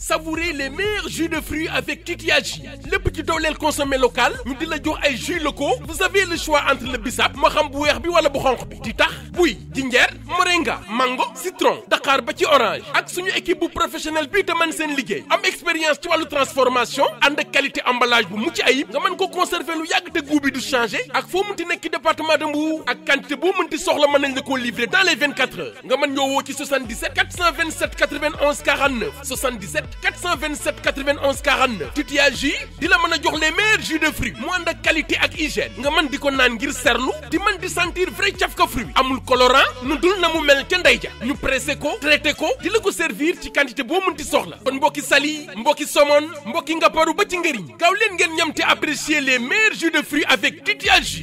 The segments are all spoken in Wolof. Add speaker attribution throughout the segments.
Speaker 1: savourez les meilleurs jus de fruits avec Titiagi lépp ci dooleel consommé local ñu di la jox ay jus locaux vous avez le choix entre le bissap moo xam bu weex bi wala bu xonq bi di tax buy jinjeer moringa mango citron daqaar ba ci orange ak suñu équipe bu professionnel bii te mën seen liggéey am expérience ci wàllu transformation ànd ak qualité emballage bu mucc ayib nga mën ko conserver lu yàgg te goût bi du changer ak foo mënti nekk ci département de Mbour ak quantité boo mënti soxla mën nañ la koo livrer dans les 24 heures nga mën ñoo woo ci 77 427 91 49 77 427 91 49 Titiagi di la mën a jox les meilleurs jus de fruits mu ànd ak qualité ak hygiène nga mën di ko naan ngir serlu di mën di sentir vrai cafka fruit amul colorant nu dul na mu mel ca ndey ja ñu pressé ko traité ko di la ko servir ci quantité boo mënti soxla kon mbokki sali mbokki somon mbokki ngaparu ba ci ngëriñ gaaw leen ngeen ñam te apprécier les meilleurs jus de fruits avec Titiagi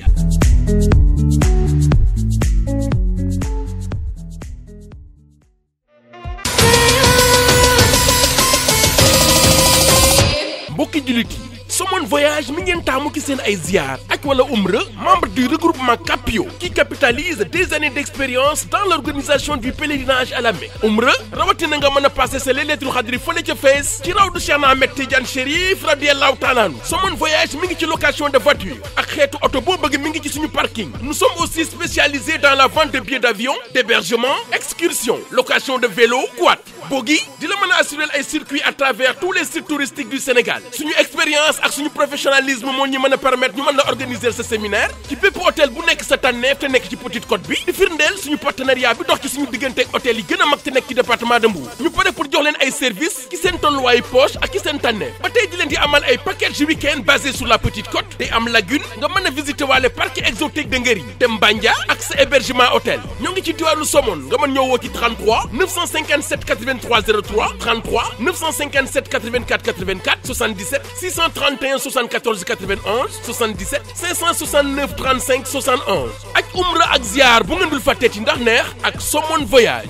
Speaker 1: mbokki jullit yi Somone Voyage mi ngeen taamu ci seen ay ziar ak wala umra membre du regroupement Capio qui capitalise des années d'expérience dans l'organisation du pèlerinage à la Mecque umra rawatina nga mën a passé sa Laylatul Qadri fële ca Fès ci raw du Cheikh Ahmed Tidiane Chérif radiyallahu taala anhu Somone Voyage mi ngi ci location de voiture ak xeetu oto boo bëgg mi ngi ci suñu parking nous sommes aussi spécialisés dans la vente de billets d'avion d'hébergement excursion location de vélo quad bogi di la mën a assurer ay circuits à travers tous les sites touristiques du Sénégal suñu expérience ak suñu professionnalisme moo ñu mën a permettre ñu mën a organiser ce séminaire ci bépp hôtel bu nekk sa tànneef te nekk ci Petite Côte bi di firndeel suñu partenariat bi dox ci suñu diggante ak hôtel yi gën a mag te nekk ci département de Mbour ñu pare pour jox leen ay services ci seen tolluwaayu poche ak ci seen tànneef ba tey di leen di amal ay package week-end basé sur la Petite Côte day am lagune nga mën a visiter waale parc exotique de Ngeri te Mbandia ak sa hébergement hôtel ñoo ngi ci diwaanu Somone nga mën ñoo woo ci 33 957 83 03 33 957 84 84 77 631 74 91 77 569 35 71 ak umra ak ziar bu ngeen dul fàtteeti ndax neex ak Somone Voyage.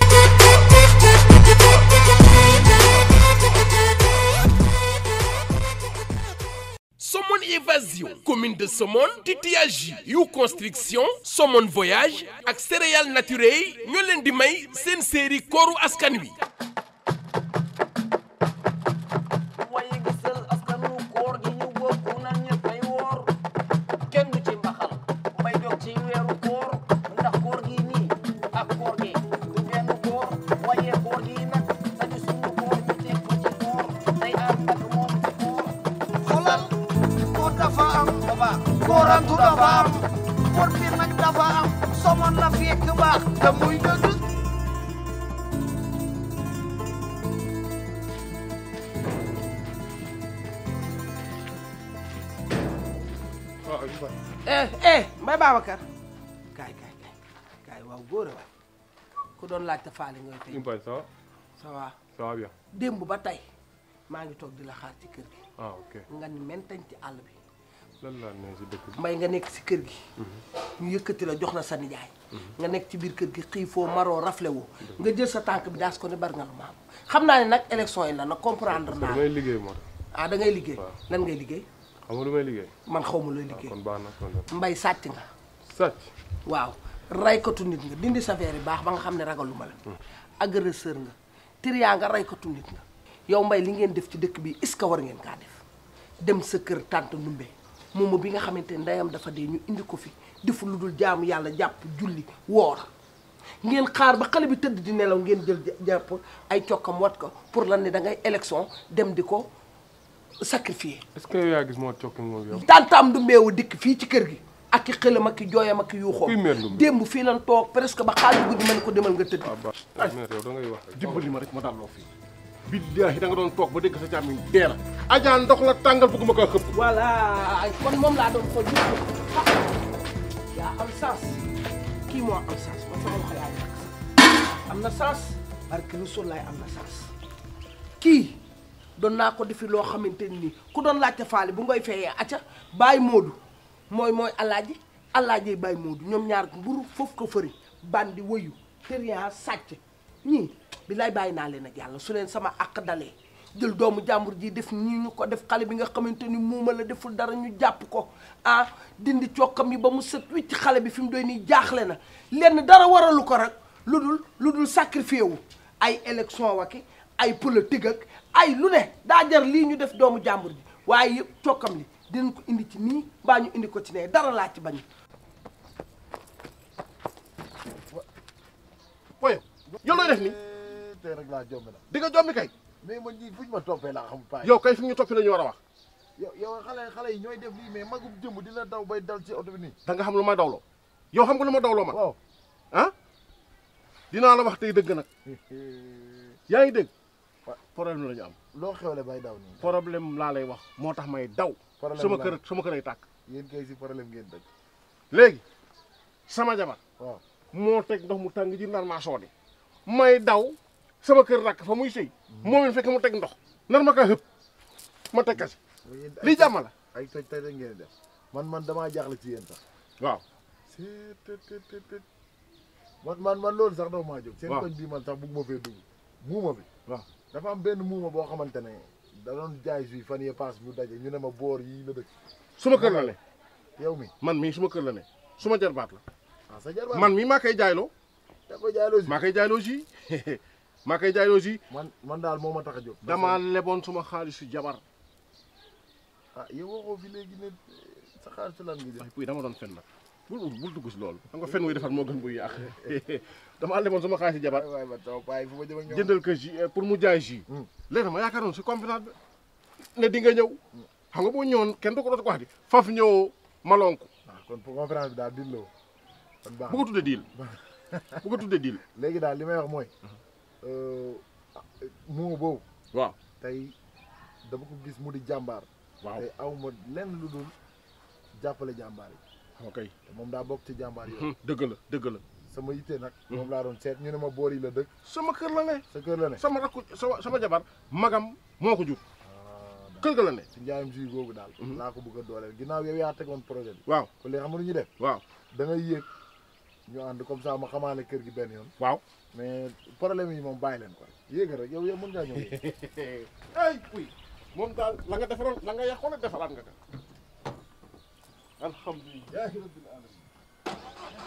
Speaker 1: Somone Évasion commune de Somone Titiagi yu construction Somone Voyage ak céréales naturelles ñoo leen di may seen série kooru askan wi.
Speaker 2: waaye gisal askanu koor gi ñu bokk nan ñëppay woor kenn du ci mbaxal mbay dog ci weeru koor ndax koor gi nii ak koor gi du benn koor waaye koor gi nag dañu sunu koor ñu teg ko ci koor day ànd ak moom ci koor
Speaker 3: xolal koor dafa am
Speaker 2: baba
Speaker 3: koorantu dafa am koor bi nag dafa am somon la fekk baax te muy dëgg
Speaker 4: eh eh Mbaye Babacar kaay kaay kaay kaay waaw góor a waay ku doon laajte faali ngay tey
Speaker 5: Impagne ça va
Speaker 4: ça va
Speaker 5: ça va bien
Speaker 4: démb ba tey maa ngi toog di la xaar ci kër gi
Speaker 5: ah ok
Speaker 4: nga ni mentañ ci àll bi
Speaker 5: lan laa ne si dëkk bi
Speaker 4: mbay nga nekk si kër gi ñu yëkkati la jox la sa nijaay nga nekk ci biir kër gi xiifoo maroo rafle woo nga jël sa tànk bi daas ko ne bari nga lu maam xam naa ne nag élection yi la nag comprendre naa
Speaker 5: damay liggéey moo tax
Speaker 4: ah da ngay liggéey
Speaker 5: waaw.
Speaker 4: lan ngay liggéey
Speaker 5: xam nga lu may liggéey
Speaker 4: man xaw ma looy
Speaker 5: ah
Speaker 4: liggéey
Speaker 5: kon baax na kon dem
Speaker 4: mbay sàcc nga
Speaker 5: sàcc
Speaker 4: waaw raykatu nit nga dindi sa verre yi baax ba nga xam ne ragaluma la agresseur nga triyaa nga raykatu nit nga yow mbay li ngeen def ci dëkk bi est-ce que war ngeen kaa def dem sa kër tànt ndumbe moomu bi nga xamante ne ndeyam dafa dee ñu indi ko fi defu lu dul jaamu yàlla jàpp julli woor ngeen xaar ba xale bi tëdd di nelaw ngeen jël jàpp ay cokkam wat ko pour lan ne da ngay élection dem di ko sacrifier
Speaker 5: est-ce que yow yaa gis moo cokki moom yow
Speaker 4: tantaam du mbeewu dikk fii ci kër gi ak ki xëlam ak ki jooyam ak ki yuuxoom
Speaker 5: Kuy meer Ndumbe?
Speaker 4: démb fii lan toog presque ba xaaju guddi mën ko demal nga tëdd
Speaker 5: ah baax mère yow da ngay wax rek
Speaker 6: dimbali ma rek ma dalloo fii billaahi da nga doon toog ba dégg sa càmmiñ dee la ajaa ndox la tàngal bëgguma kaa xëpp
Speaker 4: voilà kon moom laa doon xool gis nga yaa am sens kii moo am sens man sama loxo yaa nekk am na sens parce que Rasul laay am na sens kii doon naa ko defi loo xamante ni ku doon laajte faale bu ngoy feyee acca bàyyi moodu mooy mooy alaaji alaaji bàyyi moodu ñoom ñaar mburu foofu ko fëri bandi wëyu tëriyaa sàcc ñii billaay bàyyi naa leen ak yàlla su leen sama àq dalee jël doomu jàmbur ji def ñii ñu ko def xale bi nga xamante ni muuma la deful dara ñu jàpp ko ah dindi cokkam yi ba mu set wicc xale bi fi mu doy nii jaaxle na lenn dara waralu ko rek lu dul lu dul sacrifié wu ay élection waki ay politique ak ay lu ne daa jar lii ñu def doomu jàmbur ji waaye yëpp cokkam li dinañ ko indi ci nii mbaa ñu indi ko ci nee dara laa ci bañ
Speaker 6: poye yow looy def ni
Speaker 7: tey rek laa jomb na
Speaker 6: di nga jommi kay
Speaker 7: mais man ñii fuñ ma toppee laa xam paay
Speaker 6: yow kay fi ñu toppi la ñu war a wax
Speaker 7: yow yow xale xale yi ñooy def lii mais magum jëmb dina daw bay dal ci oto bi nii
Speaker 6: da nga xam lu ma dawloo yow xam nga lu ma dawloo man
Speaker 7: waaw
Speaker 6: ah dinaa la wax tey dëgg nag yaa ngi dégg problème la ñu am
Speaker 7: loo xewle bay daw nii
Speaker 6: problème laa lay wax moo tax may daw
Speaker 7: Problème
Speaker 6: sama
Speaker 7: la.
Speaker 6: kër sama kër ay tàkk
Speaker 7: yéen kay si problème ngeen dëkk
Speaker 6: léegi sama jabar
Speaker 7: waaw
Speaker 6: moo teg ndox mu tàng ji nar maa soodi may daw sama kër rakk fa muy sëy moom it fekk mu teg ndox nar ma kaa xëpp ma teg kasi
Speaker 7: yéen ay
Speaker 6: lii jàmm la
Speaker 7: ay toj toj rek ngeen di def man man damaa jaaxle ci yéen sax
Speaker 6: waaw
Speaker 7: c'est tët tët tët tët man man man loolu sax daw maa jóg seen
Speaker 6: waaw.
Speaker 7: koñ bii man sax bugg ma fee dugg muuma bi
Speaker 6: waaw
Speaker 7: dafa am benn muuma boo xamante ne da doon jaay jus fan yee paas ñu daje ñu ne ma boor yii la dëkk
Speaker 6: suma kër la ne
Speaker 7: yow mi
Speaker 6: man mii suma kër la ne suma jarbaat la
Speaker 7: ah sa jarbaat
Speaker 6: man mii maa koy jaayloo
Speaker 7: da ko jaay loosi
Speaker 6: maa koy jaayloo si maa koy jaayloo si
Speaker 7: man man daal moo ma tax a jóg
Speaker 6: damaa leboon suma xaalisu jabar
Speaker 7: ah yow waxoo fi léegi ne sa xaalis lan ngi def
Speaker 6: waaye puy dama doon fen nag bul bul dugg si loolu xam nga fen wuy defar moo gën buy yàq damaa leboon suma xaalisu jabar
Speaker 7: waay waay ma taw paay fu ma jëm ak ñoom
Speaker 6: jëndal ko jus pour mu jaay jus
Speaker 7: Hmm.
Speaker 6: léegi ma yaakaaroon si conférence bi ne di nga ñëw xam nga boo ñëwoon kenn du ko doon ko wax di faf ñëw malonku
Speaker 7: ah kon pour conférence bi daal dilloo kon baax
Speaker 6: bu ko tuddee diil bu ko tuddee diil
Speaker 7: léegi daal li may wax mooy muuma boobu
Speaker 6: waaw
Speaker 7: tey dama ko gis mu di jàmbaar
Speaker 6: waaw
Speaker 7: tey aw ma lenn lu dul jàppale jàmbaar yi
Speaker 6: ok
Speaker 7: te moom daa bokk ci jàmbaar yooyu
Speaker 6: dëgg la dëgg la
Speaker 7: sama yitte nag moom laa doon seet ñu ne ma boor yi la dëkk
Speaker 6: sama kër la ne
Speaker 7: sa kër la ne
Speaker 6: sama rakku sama sama jabar magam moo ko jur kër ga la ne
Speaker 7: ci njaayam jus googu daal laa ko bëgg a dooleel ginnaaw yow yaa tegoon projet bi
Speaker 6: waaw
Speaker 7: ko léegi xam nga lu ñuy def
Speaker 6: waaw
Speaker 7: da ngay yéeg ñu ànd comme ça ma xamaale kër gi benn yoon
Speaker 6: waaw
Speaker 7: mais problème yi moom bàyyi leen ko yéegal rek yow yow mën ngaa ñëw
Speaker 6: ay puy moom daal la nga defaroon la nga yàqoon a defaraat nga ko alhamdulilah rabbil alamin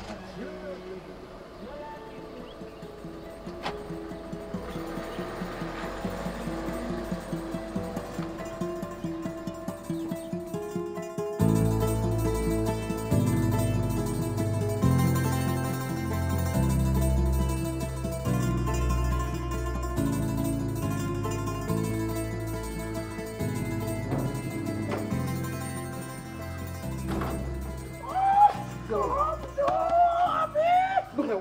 Speaker 6: lu xew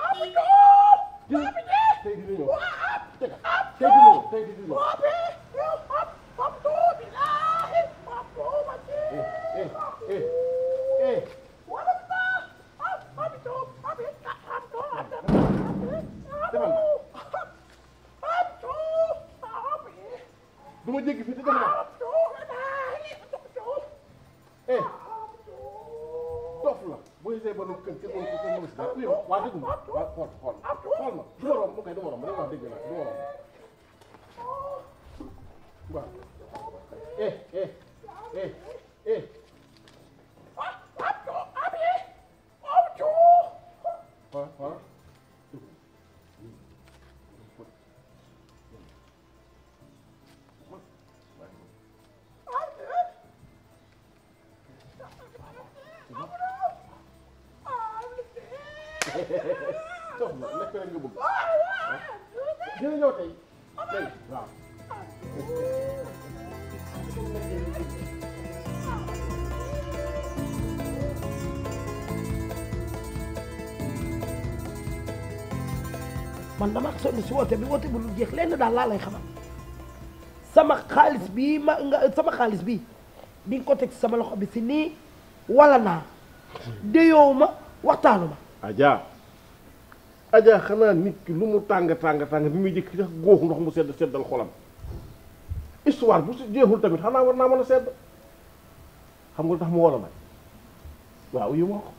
Speaker 6: tey dina ñëw tey dina ñëw tey dina ñëw eh eh eh defal du ma jéggi fii te dem na eh dof la boo gisee ba nu kër kër boo kër mënu si dara yow waa dégg ma waa xool xool xool ma du ma romb mu koy du ma romb rek wax dëgg la du ma romb waaw eh eh eh eh xool xool dof la lekk rek nga bëgg dina ñëw tey tey waaw
Speaker 4: man dama sonn si woote bi woote bu lu jeex lenn daal laa lay xamal sama xaalis bii ma nga sama xaalis bii di nga ko teg sama loxo bi si nii wala naa déyoo ma waxtaanu ma
Speaker 6: Adja Adja xanaa nit ki lu mu tàng tàng tàng bi muy jëkk sax góoxu ndox mu sedd seddal xolam histoire bu si jeexul tamit xanaa war naa mën a sedd xam nga lu tax mu war a may waaw yu ma ko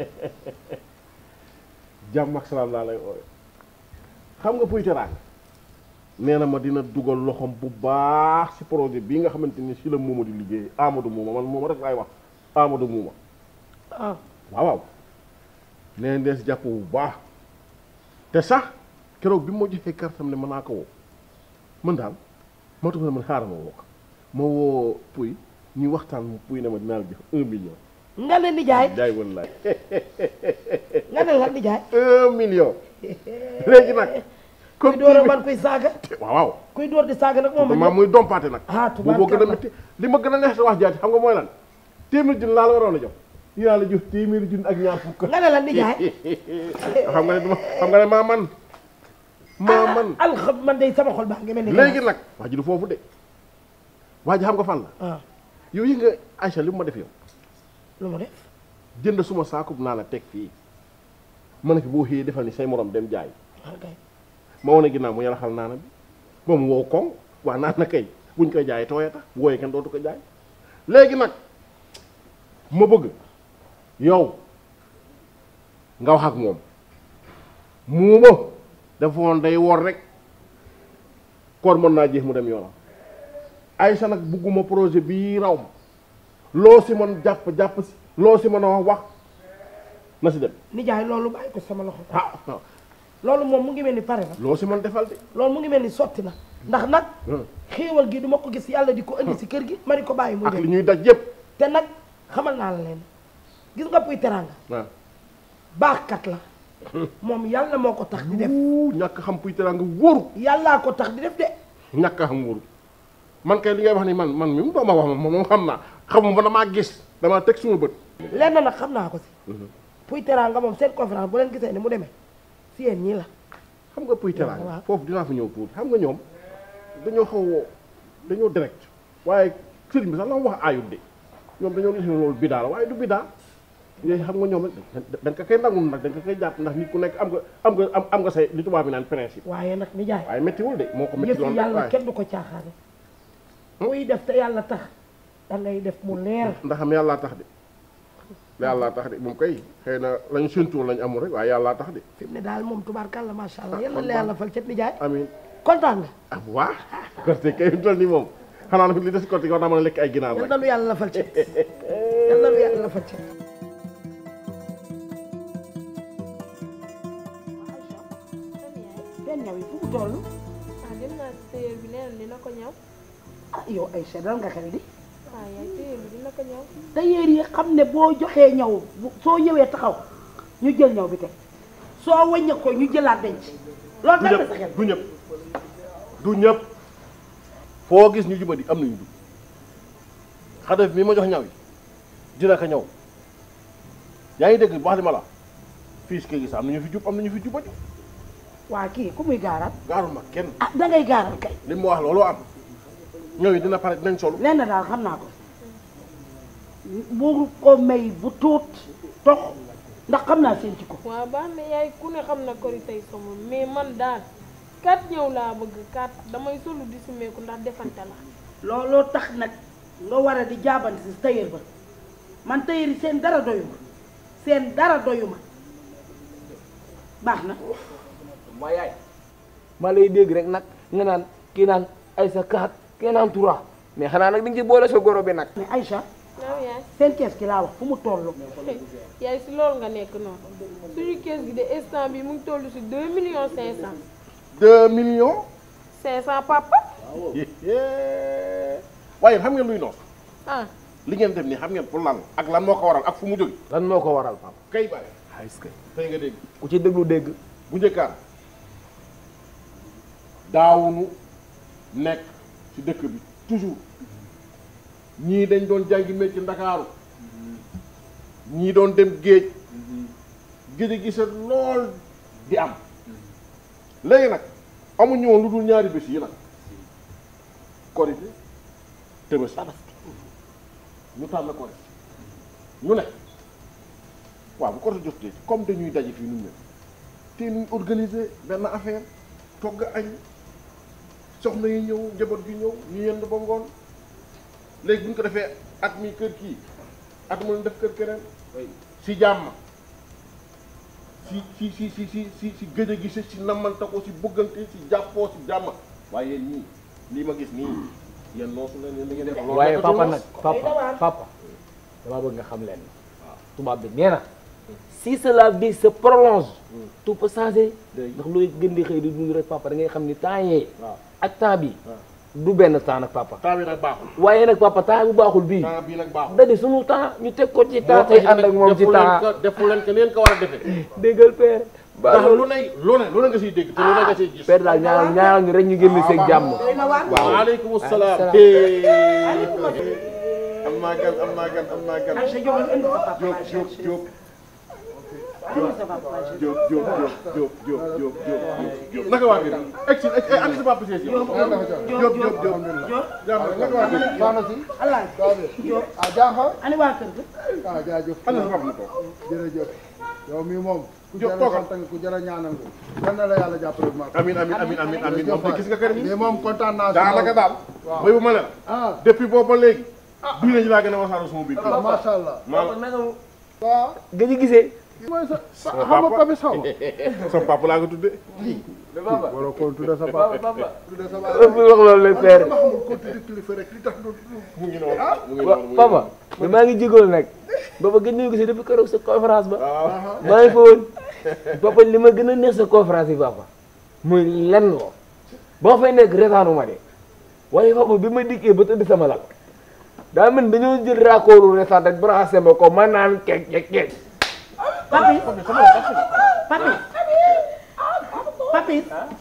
Speaker 6: jàmm ak salaam laa lay ooye xam nga puy teraanga nee na ma dina dugal loxom bu baax si projet bii nga xamante ni si la muuma di liggéey Amadou Muuma man mooma rek laay wax Amadou Muuma
Speaker 4: ah
Speaker 6: waaw waaw nee na si jàpp bu baax te sax keroog bi ma joxee kartam ne mën naa ko woo man daal moo tax ma ne man xaaral ma woo ko ma woo Pouy ñu waxtaan mu Pouy ne ma dinaa la jox un million.
Speaker 4: nga ne nijaay
Speaker 6: jaay wallaay
Speaker 4: nga ne la nijaay
Speaker 6: un million. léegi nag.
Speaker 4: kuy door a man kuy saaga
Speaker 6: waaw waaw.
Speaker 4: kuy door di saaga nag moom
Speaker 6: maam muy dompaate nag.
Speaker 4: ah
Speaker 6: booboo gën a
Speaker 4: tubaarkalla
Speaker 6: métti li ma gën a neex sa wax jaati xam nga mooy lan téeméeri junni laa la waroon a jox dinaa la jox téeméeri junni ak ñaar fukk.
Speaker 4: nga ne la nijaay
Speaker 6: xam nga ne duma xam nga ne maa man maa man
Speaker 4: alxam man day sama xol baa ngi mel ni
Speaker 6: léegi nag wax ji du foofu de waa ji xam nga fan la
Speaker 4: ah
Speaker 6: yow yi nga Aïcha li mu ma def yow
Speaker 4: lu ma def
Speaker 6: jënd suma saakub naa la teg fii ma ne fi boo xëyee defal ni say morom dem jaay
Speaker 4: ok
Speaker 6: ma wane ginnaaw mu yaraxal naana bi moom woo koŋ waa naan na kay buñ koy jaayee tooyee tax wooyee kenn dootu ko jaay léegi nag ma bëgg yow nga wax ak moom muuma dafa woon day wor rek koor mën naa jeex mu dem yoonam Aïcha nag bugguma projet bii raw ma loo si mën jàpp jàpp si loo si mën a wax wax na si dem
Speaker 4: nijaay loolu bàyyi ko sama loxo
Speaker 6: ah ah,
Speaker 4: loolu moom mu ngi mel ni pare na
Speaker 6: loo si mën defal de
Speaker 4: loolu mu ngi mel ni sotti na ndax nag
Speaker 6: Hmm.
Speaker 4: xéewal gi du ma ko gis yàlla di ko indi si kër gi ma di ko bàyyi muy
Speaker 6: ak li
Speaker 4: dem
Speaker 6: ñuy daj yëpp
Speaker 4: te nag xamal naa la leen gis nga puy teranga
Speaker 6: waaw
Speaker 4: baaxkat la moom yàlla moo ko tax di def
Speaker 6: wuu ñàkk xam puy teraanga wóoru
Speaker 4: yàllaa ko tax di def de
Speaker 6: ñàkk a xam wóoru man kay li ngay wax ni man man mi mu dooma wax ma moom xam naa xamuma ba damaa gis damaa teg suma bët
Speaker 4: lenn nag xam naa ko si puy teranga moom seen conférence bu leen gisee ni mu demee si yéen ñii la
Speaker 6: xam nga puy
Speaker 4: waaw.
Speaker 6: teraanga foofu dinaa fa ñëw tuuti xam nga ñoom dañoo xaw a dañoo direct waaye sëriñ bi sax la mu wax aayut de ñoom dañoo gis ne loolu bidaa la waaye du bidaa yooyu xam nga ñoom rek dañ ko koy nangul nag dañ ko koy jàpp ndax nit ku nekk am nga am nga am am nga say li tubaab bi naan principe
Speaker 4: waaye nag nijaay
Speaker 6: waaye méttiwul de moo ko métti
Speaker 4: yëf
Speaker 6: loolu
Speaker 4: yi yàlla
Speaker 6: waaye
Speaker 4: kenn du ko caaxaane kuy def te yàlla tax da ngay def mu leer
Speaker 6: ndax xam yàllaa tax de yàllaa tax de moom kay xëy na lañu séntuwoon lañu amul rek waaye yàllaa tax de
Speaker 4: fi mu ne daal moom tubaarkàlla macha allah yàlla la yàlla fal cet nijaay
Speaker 6: amiin
Speaker 4: kontaan nga
Speaker 6: ah bu baax korte kay mu toll nii moom xanaa nag li des korte war naa mën a lekk ay ginaar
Speaker 4: yal
Speaker 6: rek
Speaker 4: na nu yàlla la fal cet yal na nu yàlla la fal cet seen ñaw yi fu mu toll
Speaker 8: ah dem naa si tailleur bi nee na dina ko ñaw
Speaker 4: ah yow ay seddal nga xel di
Speaker 8: ah yaay tailleur bi dina ko ñaw
Speaker 4: tailleur yi xam ne boo joxee ñaw bu- soo ñëwee taxaw ñu jël ñaw bi teg soo wàññi ko ñu jëlaat denc loolu
Speaker 6: du
Speaker 4: dal na
Speaker 6: ñëpp
Speaker 4: sa xel
Speaker 6: du ñëpp du ñëpp foo gis ñu jubadi am nañu jub xadaf mi ma jox ñaw yi dina ko ñaw yaa ngi dégg bu baax li ma la fii si kër gi sax am nañu fi jub am nañu fi jubadi
Speaker 4: waa kii ku muy gaaral
Speaker 6: gaaruma kenn
Speaker 4: ah da ngay gaaral kay
Speaker 6: li mu wax loolu am ñaw yi dina pare dinañ solu
Speaker 4: lenn daal xam naa ko bu ko may bu tuut tox ndax xam naa seen ci ko
Speaker 8: waaw baax na yaay ku ne xam na kori tey sama mais man daal kat ñëw laa bëgg kat damay solu di sumeeku ndax defante la
Speaker 4: looloo tax nag nga war a di jaabante si tailleur ba man tailleur yi seen dara doyu ma seen dara doyu ma baax na
Speaker 2: ma yaay maa lay dégg rek nag nga naan kii naan ay sa kaat kii naan tura mais xanaa nag di nga ci boole sa goro bi nag
Speaker 4: mais Aïcha
Speaker 8: waaw yaay
Speaker 4: seen kees ki laa wax fu mu toll
Speaker 8: yaay si loolu nga nekk noonu suñu kees gi de instant bi mu ngi toll si deux millions cinq cent
Speaker 6: deux millions
Speaker 8: cinq cent papa
Speaker 6: waaye xam ngeen luy noos
Speaker 8: ah
Speaker 6: li ngeen def nii xam ngeen pour lan ak lan moo ko waral ak fu mu jóge
Speaker 2: lan moo ko waral papa
Speaker 6: kay bàyyi
Speaker 2: xaalis kay
Speaker 6: tey nga dégg
Speaker 2: ku ci déglu dégg
Speaker 6: bu njëkkaan daawunu nekk ci dëkk bi toujours ñii dañ doon jàngi métier ndakaaru ñii doon dem géej géej a gisa lool di am léegi nag amuñu woon lu dul ñaari bés yi nag korité Tabaski ñu tànn korité ñu ne waaw bu korité jotee comme dañuy daje fii nun ñëpp te nuñ organiser benn affaire togg añ soxna yi ñëw njaboot gi ñëw ñu yend ba ngoon léegi bu ñu ko defee at mi kër kii at mu leen def kër keneen si jàmm si si si si si si si gëj a gise si namante ko si bëggante si jàppoo si jàmm waaye yéen ñii lii ma gis nii yéen noosu leen yéen da ngeen def loolu
Speaker 2: waaye
Speaker 6: nekkatul
Speaker 2: papa
Speaker 6: noos.
Speaker 2: nag papa papa damaa bëgg nga xam leen tubaab bi nee na
Speaker 9: si cela vie se prolonge tout peut changer ndax looy gën di xëy di dund rek papa da ngay xam ni temps yee ak temps bi du benn temps nag papa
Speaker 6: temps bi nag baaxul
Speaker 9: waaye nag papa temps bu baaxul bii
Speaker 6: temps bii nag baaxul
Speaker 9: da di sunu temps ñu teg ko ci temps tey ànd ak moom ci temps
Speaker 6: defu leen ko leen ko war a defee
Speaker 9: déggal père
Speaker 6: ndax lu ne lu ne lu ne nga siy dégg te lu ne nga siy gis
Speaker 9: père daal ñaanal ñaanal ñu rek ñu génn seeg jàmm
Speaker 6: waaleykum salaam am naa gan am naa gan am naa gan Jóob Jóob Jóob Jóob Jóob Jóob Jóob Jóob Jóob naka waa biir egg si ak sa papa si Jóob Jóob Jóob Jóob jàmm naka waa biir
Speaker 3: soxna si
Speaker 10: allah
Speaker 3: Jóob ah jaaxa
Speaker 10: ani waa kër ga
Speaker 3: ah jaajëf
Speaker 6: ana sa papa mu toog
Speaker 3: jërëjëf yow mii moom ku
Speaker 6: Jóob
Speaker 3: jara
Speaker 6: toogal.
Speaker 3: sant nga ku jara ñaanal nga yal na la yàlla jàppale bu ma
Speaker 6: amin amin amin amin amin moom de gis nga kër gi
Speaker 3: mais moom kontaan naa si
Speaker 6: daanaka daal
Speaker 3: waaw.
Speaker 6: béy bu ma leen
Speaker 3: ah
Speaker 6: depuis boobu ba léegi bii nañu laa gën a wasaaroo sama biir
Speaker 3: ah macha allah
Speaker 6: maa
Speaker 3: waaw
Speaker 9: nga ñu gisee
Speaker 3: mooy sa xam nga papi saw
Speaker 6: sama papa laa ko tuddee
Speaker 3: waroo ko tudde sa papa tudde sa papa
Speaker 9: bu wax loolu la père
Speaker 3: dama xamul ko tudde kilifa rek li tax du
Speaker 6: mu ngi noonu mu ngi
Speaker 9: wa
Speaker 6: noonu
Speaker 9: papa maa ngi jégalu nag baba gën nañu gisee depuis keroog sa conférence ba
Speaker 6: waaw
Speaker 9: maa ngi fa woon papa li ma gën a neex sa conférence yi papa muy lenn loo boo fay nekk retaanu ma de waaye papa bi ma dikkee ba tëdd sama lal daa mel ni dañoo jël raccordu retaan rek branché ma ko ma naan keek keek keek
Speaker 10: papi papi papi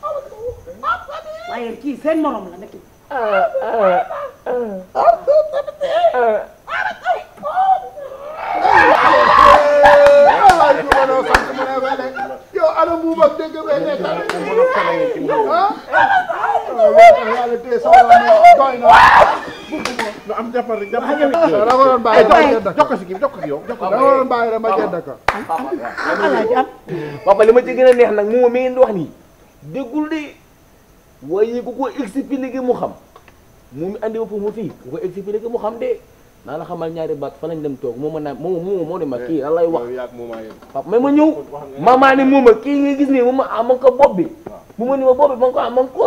Speaker 10: waaye kii seen morom la nekk
Speaker 3: waay ku ma doo sant mu ne wele yow ana buuba dégg bee nekk ah yàlla téye sa wala mais doy na
Speaker 6: lu am jàppal rek jàppal
Speaker 3: da nga waroon bàyyi rek ma jënd
Speaker 6: jox ko si kii jox ko si yow jox ko
Speaker 3: da nga waroon bàyyi rek ma jënd ko
Speaker 10: alaaji am
Speaker 9: papa li ma ci gën a neex nag moom mi ngeen di wax nii déggul de waaye ku ko expliqué mu xam moom mi andi ma foofu fii ku ko expliqué mu xam de naa la xamal ñaari baat fa lañ dem toog moo ma naan moo moo moo ne ma kii lan lay wax
Speaker 6: yow yaag moomaa yéen
Speaker 9: papa mais ma ñëw mamaa ne mooma kii nga gis nii mooma am ko bopp bi mu ma ni ma bopp bi ma ko am ma ko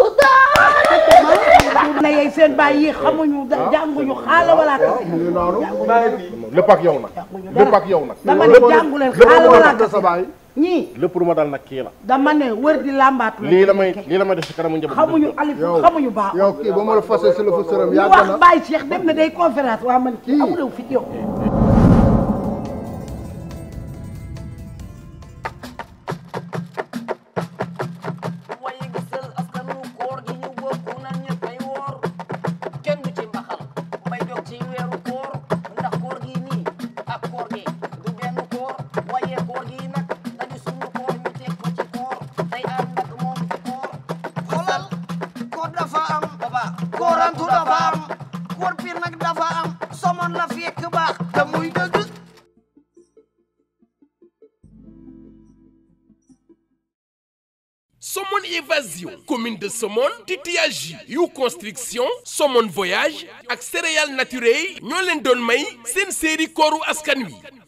Speaker 10: na yey seen baay yi xamuñu da- jànguñu xaala wala kase
Speaker 3: mu ngi noonu
Speaker 6: lépp ak yow nag lépp ak yow nag
Speaker 10: dama ne jàngu leen xaala wala
Speaker 3: tudde
Speaker 10: kase
Speaker 3: sa baay
Speaker 10: ñii
Speaker 6: lépp lu ma dal nag kii la
Speaker 10: dama ne wër di làmbaatu
Speaker 6: lii la may lii la may def si kanamu njaboot
Speaker 10: xamuñu alif xamuñu baax
Speaker 3: yow kii ba ma la fase si la fa sërëm
Speaker 10: ñu
Speaker 3: yàgg
Speaker 10: wax
Speaker 3: na
Speaker 10: Baye Cheikh dem na day conférence waa man kii amulew fi yow
Speaker 2: waaye gisal askanu koor gi ñu bokk nan ñëppay woor kenn du ci mbaxal mbay dog ci weeru koor ndax koor gi nii ak koor gi du benn koor waaye koor gi nag dañu sunu koor ñu teg ko ci koor day ànd ak moom ci koor
Speaker 3: xoolal ko dafa am
Speaker 2: baba
Speaker 3: koorantu dafa am koor piir nag dafa am somon la fekk baax te muy dëgg
Speaker 1: Somone Évasion commune de Somone titillage yu construction Somone voyage ak céréales naturelles ñoo leen doon may seen série kooru askan wi